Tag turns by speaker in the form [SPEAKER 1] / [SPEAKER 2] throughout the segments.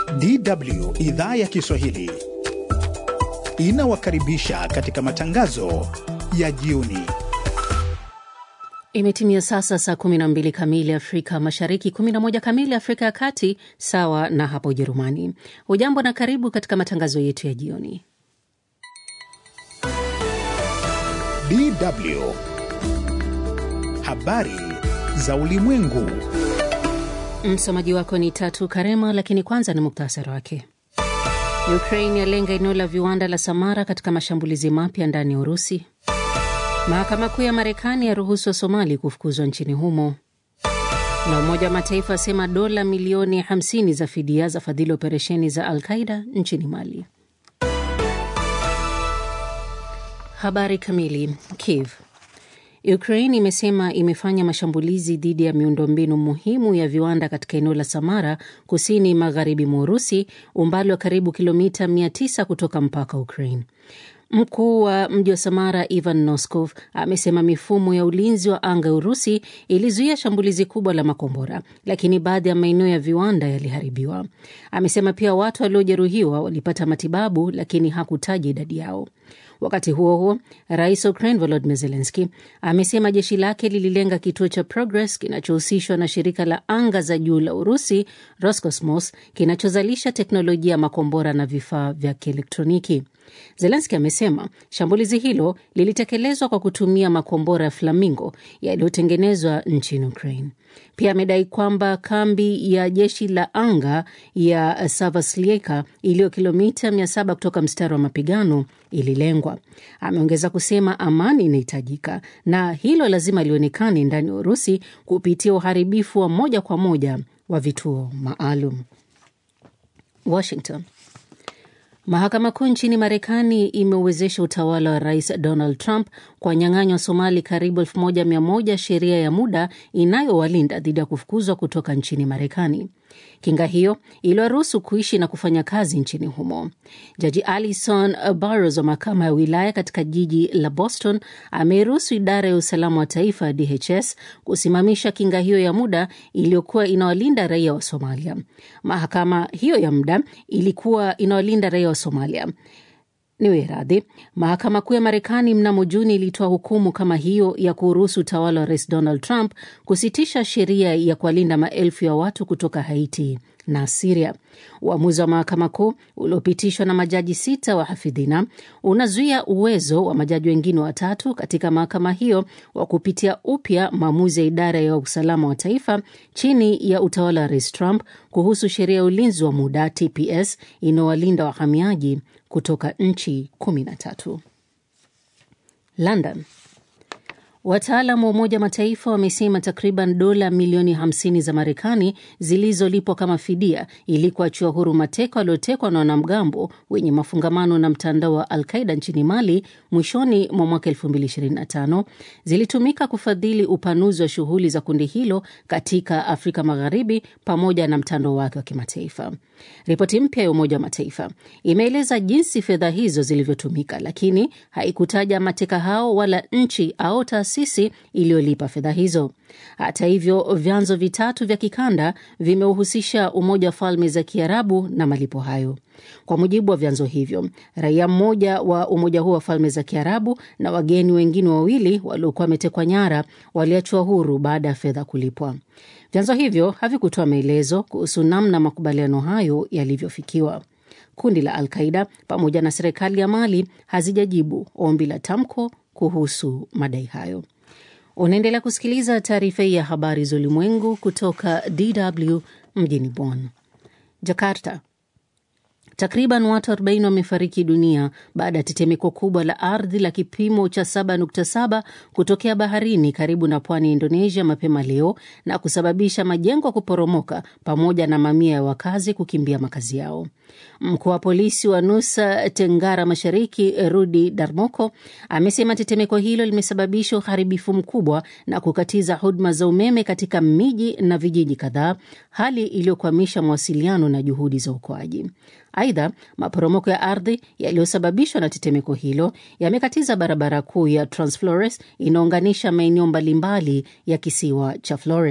[SPEAKER 1] DW idhaa ya Kiswahili inawakaribisha katika matangazo ya jioni.
[SPEAKER 2] Imetimia sasa saa 12 kamili Afrika Mashariki, 11 kamili Afrika ya Kati, sawa na hapo Ujerumani. Ujambo na karibu katika matangazo yetu ya jioni.
[SPEAKER 1] DW habari za ulimwengu.
[SPEAKER 2] Msomaji wako ni Tatu Karema, lakini kwanza ni muktasari wake. Ukraine yalenga eneo la viwanda la Samara katika mashambulizi mapya ndani ya Urusi. Mahakama Kuu ya Marekani yaruhusu wa Somali kufukuzwa nchini humo, na Umoja wa Mataifa asema dola milioni 50 za fidia za fadhili operesheni za Al Qaida nchini Mali. Habari kamili. Kiev Ukraine imesema imefanya mashambulizi dhidi ya miundombinu muhimu ya viwanda katika eneo la Samara kusini magharibi mwa Urusi, umbali wa karibu kilomita 900 kutoka mpaka Ukraine. Mkuu wa mji wa Samara Ivan Noskov amesema mifumo ya ulinzi wa anga ya Urusi ilizuia shambulizi kubwa la makombora, lakini baadhi ya maeneo ya viwanda yaliharibiwa. Amesema pia watu waliojeruhiwa walipata matibabu, lakini hakutaja idadi yao. Wakati huo huo, rais wa Ukraine Volodymyr Zelensky amesema jeshi lake lililenga kituo cha Progress kinachohusishwa na shirika la anga za juu la Urusi Roscosmos kinachozalisha teknolojia ya makombora na vifaa vya kielektroniki. Zelenski amesema shambulizi hilo lilitekelezwa kwa kutumia makombora ya Flamingo yaliyotengenezwa nchini Ukraine. Pia amedai kwamba kambi ya jeshi la anga ya Savaslieka iliyo kilomita 700 kutoka mstari wa mapigano ililengwa. Ameongeza kusema amani inahitajika na hilo lazima lionekane ndani ya Urusi kupitia uharibifu wa moja kwa moja wa vituo maalum. Washington. Mahakama Kuu nchini Marekani imeuwezesha utawala wa Rais Donald Trump kuwanyang'anywa Somali karibu 1100 sheria ya muda inayowalinda dhidi ya kufukuzwa kutoka nchini Marekani. Kinga hiyo iliwaruhusu kuishi na kufanya kazi nchini humo. Jaji Alison Barros wa mahakama ya wilaya katika jiji la Boston ameiruhusu idara ya usalama wa taifa DHS kusimamisha kinga hiyo ya muda iliyokuwa inawalinda raia wa Somalia. Mahakama hiyo ya muda ilikuwa inawalinda raia wa Somalia niwe radhi. Mahakama Kuu ya Marekani mnamo Juni ilitoa hukumu kama hiyo ya kuruhusu utawala wa Rais Donald Trump kusitisha sheria ya kuwalinda maelfu ya watu kutoka Haiti na Siria. Uamuzi wa mahakama kuu uliopitishwa na majaji sita wa hafidhina unazuia uwezo wa majaji wengine watatu katika mahakama hiyo wa kupitia upya maamuzi ya idara ya usalama wa taifa chini ya utawala wa Rais Trump kuhusu sheria ya ulinzi wa muda TPS inayowalinda wahamiaji kutoka nchi kumi na tatu. London. Wataalam wa Umoja wa Mataifa wamesema takriban dola milioni 50 za Marekani zilizolipwa kama fidia ili kuachiwa huru mateka waliotekwa na wanamgambo wenye mafungamano na mtandao wa Al-Qaida nchini Mali mwishoni mwa mwaka 2025 zilitumika kufadhili upanuzi wa shughuli za kundi hilo katika Afrika Magharibi pamoja na mtandao wake wa kimataifa. Ripoti mpya ya Umoja wa Mataifa imeeleza jinsi fedha hizo zilivyotumika, lakini haikutaja mateka hao wala nchi au taasisi iliyolipa fedha hizo. Hata hivyo, vyanzo vitatu vya kikanda vimeuhusisha Umoja wa Falme za Kiarabu na malipo hayo. Kwa mujibu wa vyanzo hivyo, raia mmoja wa umoja huo wa Falme za Kiarabu na wageni wengine wawili waliokuwa wametekwa nyara waliachwa huru baada ya fedha kulipwa. Vyanzo hivyo havikutoa maelezo kuhusu namna makubaliano hayo yalivyofikiwa. Kundi la Al-Qaida pamoja na serikali ya Mali hazijajibu ombi la tamko kuhusu madai hayo. Unaendelea kusikiliza taarifa hii ya habari za ulimwengu kutoka DW mjini Bonn. Jakarta. Takriban watu 40 wamefariki dunia baada ya tetemeko kubwa la ardhi la kipimo cha 7.7 kutokea baharini karibu na pwani ya Indonesia mapema leo na kusababisha majengo kuporomoka pamoja na mamia ya wakazi kukimbia makazi yao. Mkuu wa polisi wa Nusa Tenggara Mashariki, Rudi Darmoko, amesema tetemeko hilo limesababisha uharibifu mkubwa na kukatiza huduma za umeme katika miji na vijiji kadhaa, hali iliyokwamisha mawasiliano na juhudi za uokoaji. Aidha, maporomoko ya ardhi yaliyosababishwa na tetemeko hilo yamekatiza barabara kuu ya Transflores inaunganisha maeneo mbalimbali ya kisiwa cha Flores.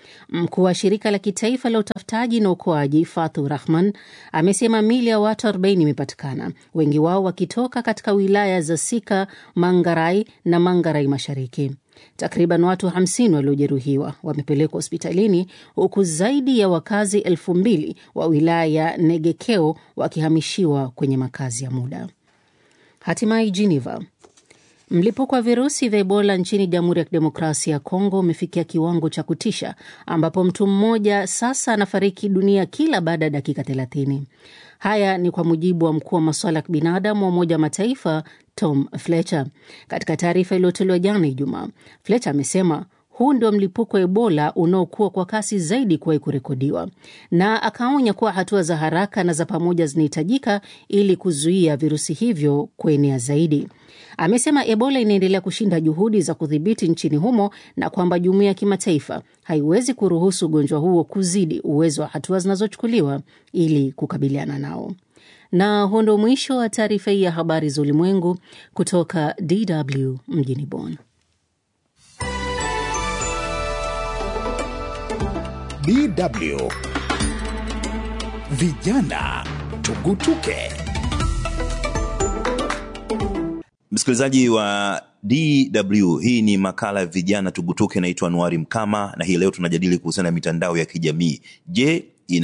[SPEAKER 2] Mkuu wa shirika la kitaifa la utafutaji na uokoaji Fatu Rahman amesema mili ya watu 40 imepatikana, wengi wao wakitoka katika wilaya za Sika, Mangarai na Mangarai Mashariki. Takriban watu 50 waliojeruhiwa wamepelekwa hospitalini huku zaidi ya wakazi elfu mbili wa wilaya ya Negekeo wakihamishiwa kwenye makazi ya muda. Hatimaye Geneva, Mlipuko wa virusi vya Ebola nchini Jamhuri ya Kidemokrasia ya Kongo umefikia kiwango cha kutisha ambapo mtu mmoja sasa anafariki dunia kila baada ya dakika 30. Haya ni kwa mujibu wa mkuu wa masuala ya kibinadamu wa Umoja wa Mataifa Tom Fletcher. Katika taarifa iliyotolewa jana Ijumaa, Fletcher amesema huu ndio mlipuko wa Ebola unaokuwa kwa kasi zaidi kuwahi kurekodiwa, na akaonya kuwa hatua za haraka na za pamoja zinahitajika ili kuzuia virusi hivyo kuenea zaidi. Amesema Ebola inaendelea kushinda juhudi za kudhibiti nchini humo na kwamba jumuiya ya kimataifa haiwezi kuruhusu ugonjwa huo kuzidi uwezo wa hatua zinazochukuliwa ili kukabiliana nao. Na huo ndio mwisho wa taarifa hii ya habari za ulimwengu kutoka DW mjini Bonn.
[SPEAKER 1] DW Vijana Tugutuke.
[SPEAKER 3] Msikilizaji wa DW, hii ni makala ya vijana tugutuke. Naitwa Anuari Mkama na hii leo tunajadili kuhusiana na mitandao ya kijamii. Je,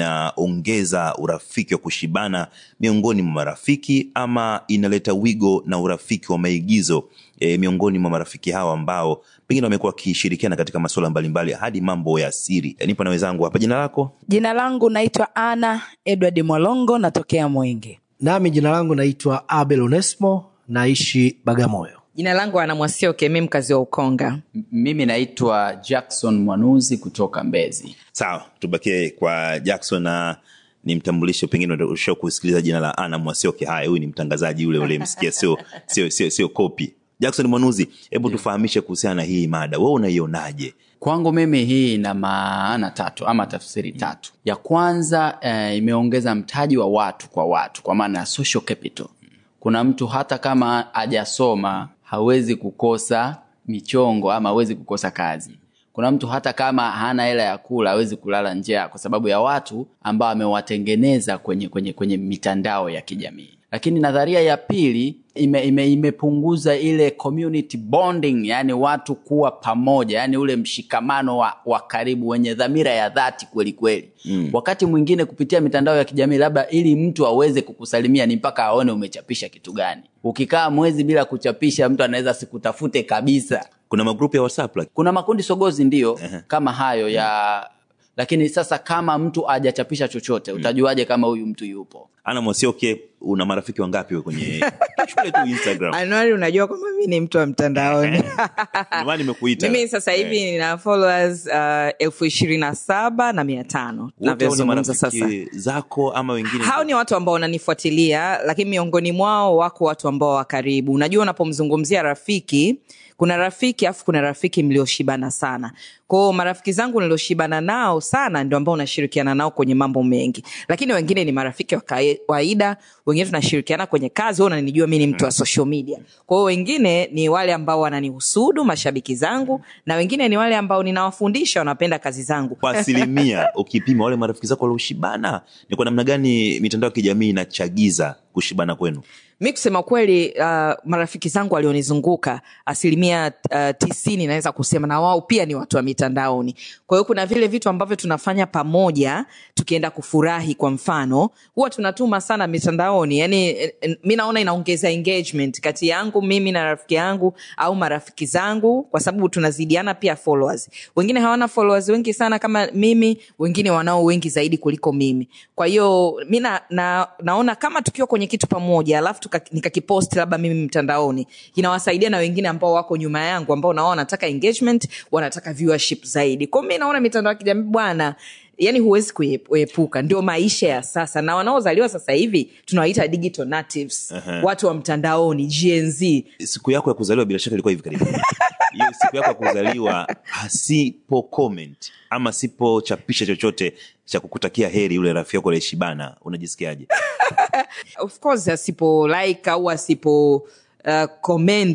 [SPEAKER 3] inaongeza urafiki wa kushibana miongoni mwa marafiki ama inaleta wigo na urafiki wa maigizo e, miongoni mwa marafiki hawa ambao pengine wamekuwa wakishirikiana katika masuala mbalimbali hadi mambo ya siri. E, nipo na wenzangu hapa. Jina lako?
[SPEAKER 4] Jina langu naitwa Ana Edward Mwalongo, natokea Mwenge.
[SPEAKER 5] Nami jina langu naitwa Abel Onesmo, naishi Bagamoyo.
[SPEAKER 6] Jina langu Ana Mwasioke, mi mkazi wa Ukonga.
[SPEAKER 7] M- Mimi naitwa Jackson Mwanuzi kutoka Mbezi.
[SPEAKER 3] Sawa, tubakie kwa Jackson na nimtambulishe, pengine usha kusikiliza jina la Ana Mwasioke. Haya, huyu ni mtangazaji yule ule msikia, sio sio sio sio kopi. Jackson Mwanuzi, hebu tufahamishe kuhusiana na hii mada, wewe unaionaje?
[SPEAKER 7] Kwangu mimi hii ina maana tatu ama tafsiri tatu. Ya kwanza eh, imeongeza mtaji wa watu kwa watu, kwa maana ya social capital. Kuna mtu hata kama hajasoma hawezi kukosa michongo ama hawezi kukosa kazi. Kuna mtu hata kama hana hela ya kula hawezi kulala njaa kwa sababu ya watu ambao amewatengeneza kwenye, kwenye, kwenye mitandao ya kijamii. Lakini nadharia ya pili ime, ime, imepunguza ile community bonding, yani watu kuwa pamoja, yani ule mshikamano wa, wa karibu wenye dhamira ya dhati kweli kweli. Mm. Wakati mwingine kupitia mitandao ya kijamii, labda ili mtu aweze kukusalimia ni mpaka aone umechapisha kitu gani. Ukikaa mwezi bila kuchapisha, mtu anaweza sikutafute kabisa.
[SPEAKER 3] Kuna magrupu ya WhatsApp like,
[SPEAKER 7] Kuna makundi sogozi ndio kama hayo ya lakini sasa kama mtu hajachapisha chochote utajuaje kama huyu mtu yupo?
[SPEAKER 3] Ana Mwasioke, una marafiki wangapi wewe kwenye shule tu Instagram?
[SPEAKER 6] Anuari, unajua kwamba mi ni mtu wa mtandaoni.
[SPEAKER 3] Ndio maana nimekuita.
[SPEAKER 6] Mimi sasa hivi
[SPEAKER 3] Eh,
[SPEAKER 6] nina followers uh, elfu ishirini na saba na mia tano
[SPEAKER 3] wote hao ni
[SPEAKER 6] navyozungumza sasa.
[SPEAKER 3] marafiki zako ama wengine?
[SPEAKER 6] hao ni watu ambao wananifuatilia lakini miongoni mwao wako watu ambao wa karibu unajua unapomzungumzia rafiki kuna rafiki afu kuna rafiki mlioshibana sana kwao marafiki zangu nilioshibana nao sana ndio ambao unashirikiana nao kwenye mambo mengi lakini wengine ni marafiki wa kawaida wengine tunashirikiana kwenye kazi wao unanijua mi ni mtu wa social media kwao wengine ni wale ambao wananihusudu mashabiki zangu na wengine ni wale ambao ninawafundisha wanapenda kazi zangu
[SPEAKER 3] kwa asilimia ukipima wale marafiki zako walioshibana, ni kwa namna gani mitandao ya kijamii inachagiza kushibana kwenu?
[SPEAKER 6] mi kusema kweli uh, marafiki zangu walionizunguka asilimia uh, tisini naweza kusema na wao pia ni watu wa mitandaoni kwa hiyo kuna vile vitu ambavyo tunafanya pamoja tukienda kufurahi kwa mfano huwa tunatuma sana mitandaoni yani eh, eh, mi naona inaongeza engagement kati yangu mimi na rafiki yangu au marafiki zangu kwa sababu tunazidiana pia followers wengine hawana followers wengi sana kama mimi wengine wanao wengi zaidi kuliko mimi kwa hiyo mi na, na, naona kama tukiwa kwenye kitu pamoja alafu tuka- nikakipost labda mimi mtandaoni inawasaidia na wengine ambao wako nyuma yangu ambao nao wanataka engagement wanataka viewership zaidi kwao mi naona mitandao ya kijamii bwana yani huwezi kuie- kuepuka ndio maisha ya sasa na wanaozaliwa sasa hivi tunawaita digital natives
[SPEAKER 3] Uh-huh.
[SPEAKER 6] watu wa mtandaoni gnz
[SPEAKER 3] Siku yako ya kuzaliwa bila shaka ilikuwa hivi karibuni. Hiyo siku yako ya kuzaliwa asipo comment ama sipochapisha chochote cha kukutakia heri yule rafiki yako aliyeshibana, unajisikiaje?
[SPEAKER 6] of course asipo like au asipo uh, comment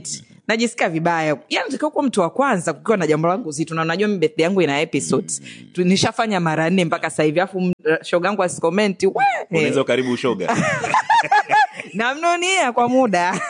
[SPEAKER 6] najisikia vibaya yani natakiwa kuwa mtu wa kwanza kukiwa na jambo langu zito na unajua mi birthday yangu ina episodes Tu- nishafanya mara nne mpaka sasa hivi afu shogangu asikomenti we
[SPEAKER 3] unaweza karibu ushoga
[SPEAKER 6] namnunia kwa muda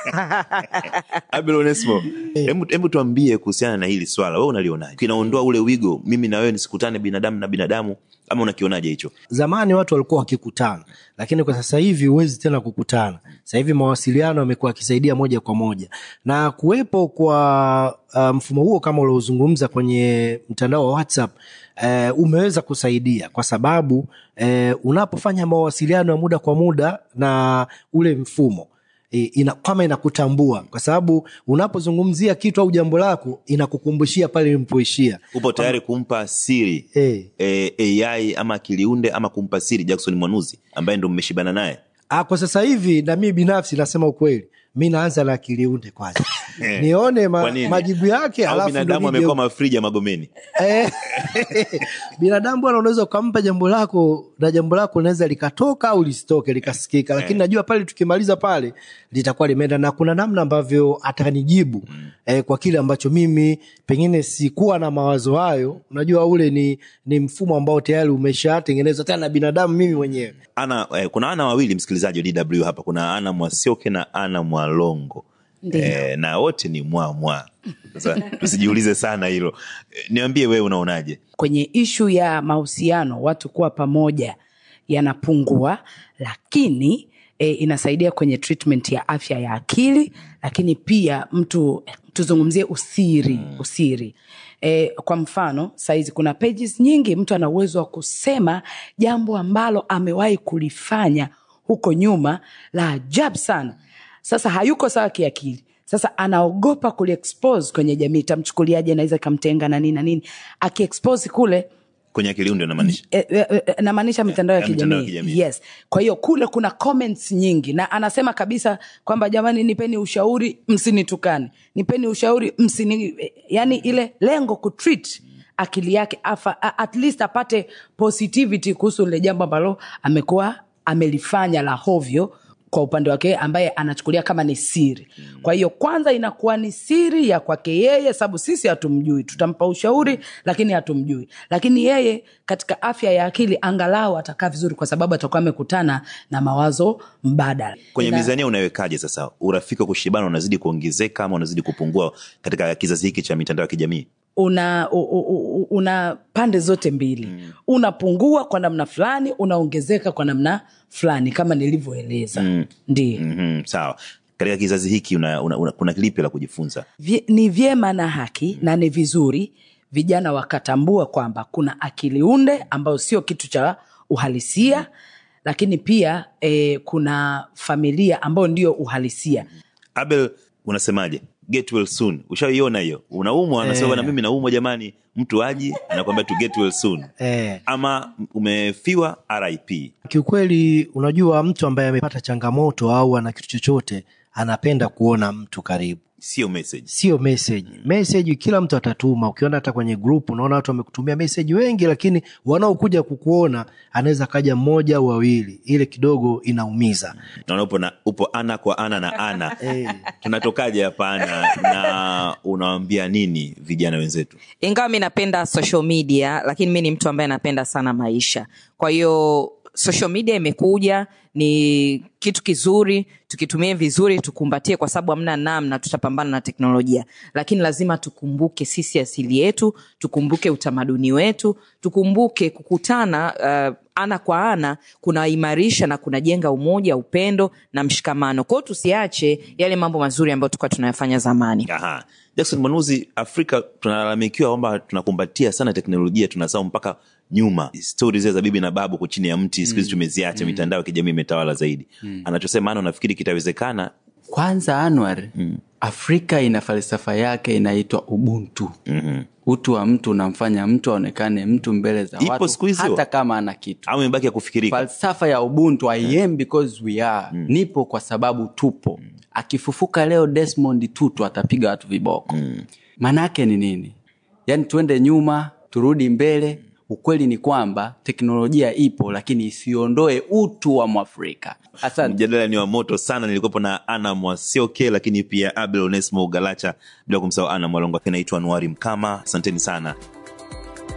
[SPEAKER 3] Abel Onesmo, hebu hebu tuambie kuhusiana na hili swala, wewe unalionaje? Kinaondoa ule wigo, mimi na wewe nisikutane binadamu na binadamu, ama unakionaje hicho?
[SPEAKER 5] zamani watu walikuwa wakikutana lakini kwa sasa hivi huwezi tena kukutana sasa hivi mawasiliano yamekuwa yakisaidia moja kwa moja na kuwepo kwa uh, mfumo huo kama uliozungumza kwenye mtandao wa whatsapp uh, umeweza kusaidia kwa sababu uh, unapofanya mawasiliano ya muda kwa muda na ule mfumo i- ina, kama inakutambua kwa sababu unapozungumzia kitu au jambo lako inakukumbushia pale ilipoishia
[SPEAKER 3] Upo tayari kumpa siri
[SPEAKER 5] Eh.
[SPEAKER 3] eh, AI ama akiliunde ama kumpa siri Jackson Mwanuzi ambaye ndo mmeshibana naye?
[SPEAKER 5] Ah, kwa sasa hivi na mimi binafsi nasema ukweli mi naanza na akiliunde kwanza nione
[SPEAKER 3] Kwa
[SPEAKER 5] ma,
[SPEAKER 3] nini?
[SPEAKER 5] majibu yake
[SPEAKER 3] Au
[SPEAKER 5] alafu
[SPEAKER 3] binadamu
[SPEAKER 5] ndo nije-
[SPEAKER 3] amekuwa mafrija Magomeni?
[SPEAKER 5] Eh, binadamu bwana unaweza ukampa jambo lako na jambo lako linaweza likatoka au lisitoke likasikika lakini najua pale tukimaliza pale litakuwa limeenda na kuna namna ambavyo atanijibu eh, kwa kile ambacho mimi pengine sikuwa na mawazo hayo unajua ule ni, ni mfumo ambao tayari umeshatengenezwa tena na binadamu mimi mwenyewe
[SPEAKER 3] Ana, eh, kuna ana wawili msikilizaji wa DW hapa, kuna ana Mwasioke na ana Mwalongo eh, na wote ni mwa mwa. Sasa tusijiulize sana hilo. Eh, niambie wewe unaonaje?
[SPEAKER 4] kwenye ishu ya mahusiano watu kuwa pamoja yanapungua lakini e, inasaidia kwenye treatment ya afya ya akili lakini pia mtu tuzungumzie usiri usiri e, kwa mfano saizi kuna pages nyingi mtu ana uwezo wa kusema jambo ambalo amewahi kulifanya huko nyuma la ajabu sana sasa hayuko sawa kiakili sasa anaogopa kuliexpose kwenye jamii itamchukuliaje naweza ikamtenga na nini na nini akiexpose kule
[SPEAKER 3] Kwenye akiliunde unamaanisha?
[SPEAKER 4] e, e, e, namaanisha mitandao ya
[SPEAKER 3] ya mitandao ya
[SPEAKER 4] kijamii
[SPEAKER 3] kijamii.
[SPEAKER 4] yes kwa hiyo kule kuna comments nyingi na anasema kabisa kwamba jamani nipeni ushauri msinitukane nipeni ushauri msini yani ile lengo kutreat akili yake afa, a- at least apate positivity kuhusu lile jambo ambalo amekuwa amelifanya la hovyo kwa upande wake ambaye anachukulia kama ni siri kwa hiyo kwanza inakuwa ni siri ya kwake yeye sababu sisi hatumjui tutampa ushauri lakini hatumjui lakini yeye katika afya ya akili angalau atakaa vizuri kwa sababu atakuwa amekutana na mawazo mbadala
[SPEAKER 3] Kwenye
[SPEAKER 4] Na-
[SPEAKER 3] mizania unawekaje sasa? Urafiki wa kushibana unazidi kuongezeka ama unazidi kupungua katika kizazi hiki cha mitandao ya kijamii?
[SPEAKER 4] una u, u, u, una pande zote mbili mm. unapungua kwa namna fulani unaongezeka kwa namna fulani kama nilivyoeleza mm. ndio mm.
[SPEAKER 3] mm Sawa. Katika kizazi hiki una, una, una, kuna lipi la kujifunza?
[SPEAKER 4] Vye, ni vyema na haki mm. na ni vizuri vijana wakatambua kwamba kuna akili unde ambayo sio kitu cha uhalisia mm. lakini pia eh, kuna familia ambayo ndio uhalisia
[SPEAKER 3] Abel, unasemaje? Get well soon. Ushaiona hiyo? Unaumwa, anasema bwana, mimi naumwa jamani, mtu aji anakwambia tu get well soon.
[SPEAKER 5] eh.
[SPEAKER 3] Ama umefiwa RIP.
[SPEAKER 5] kiukweli unajua mtu ambaye amepata changamoto au ana kitu chochote anapenda kuona mtu karibu
[SPEAKER 3] Sio message.
[SPEAKER 5] sio message message kila mtu atatuma ukiona hata kwenye group unaona watu wamekutumia message wengi lakini wanaokuja kukuona anaweza kaja mmoja au wawili ile kidogo inaumiza
[SPEAKER 3] Naona upo, na, upo ana kwa ana na ana. Tunatokaje hapa ana na unawambia nini vijana wenzetu?
[SPEAKER 6] ingawa mi napenda social media lakini mi ni mtu ambaye napenda sana maisha kwa hiyo social media imekuja ni kitu kizuri tukitumie vizuri tukumbatie kwa sababu hamna namna tutapambana na teknolojia lakini lazima tukumbuke sisi asili yetu tukumbuke utamaduni wetu tukumbuke kukutana uh, ana kwa ana kunaimarisha na kunajenga umoja upendo na mshikamano kwao tusiache yale mambo mazuri ambayo tulikuwa tunayafanya zamani
[SPEAKER 3] Aha. Jackson Mwanuzi, Afrika tunalalamikiwa kwamba tunakumbatia sana teknolojia, tunasahau mpaka nyuma stori zile za bibi na babu chini ya mti siku hizi tumeziacha, mitandao ya kijamii imetawala zaidi. Anachosema ana, unafikiri kitawezekana?
[SPEAKER 7] kwanza anwar mm. afrika ina falsafa yake inaitwa ubuntu mm-hmm. utu wa mtu unamfanya mtu aonekane mtu mbele za
[SPEAKER 3] Ipo
[SPEAKER 7] watu
[SPEAKER 3] siku hizi
[SPEAKER 7] hata
[SPEAKER 3] wa-
[SPEAKER 7] kama ana kitu
[SPEAKER 3] Au imebaki ya kufikirika?
[SPEAKER 7] falsafa ya ubuntu i am because we are mm. nipo kwa sababu tupo mm. akifufuka leo desmond tutu atapiga watu viboko mm. maanaake ni nini yaani tuende nyuma turudi mbele ukweli ni kwamba teknolojia ipo lakini isiondoe utu wa mwafrika asante
[SPEAKER 3] mjadala ni wa moto sana nilikuwepo na ana mwasioke lakini pia abel onesmo galacha bila kumsahau ana mwalongo akinaitwa nuari mkama asanteni sana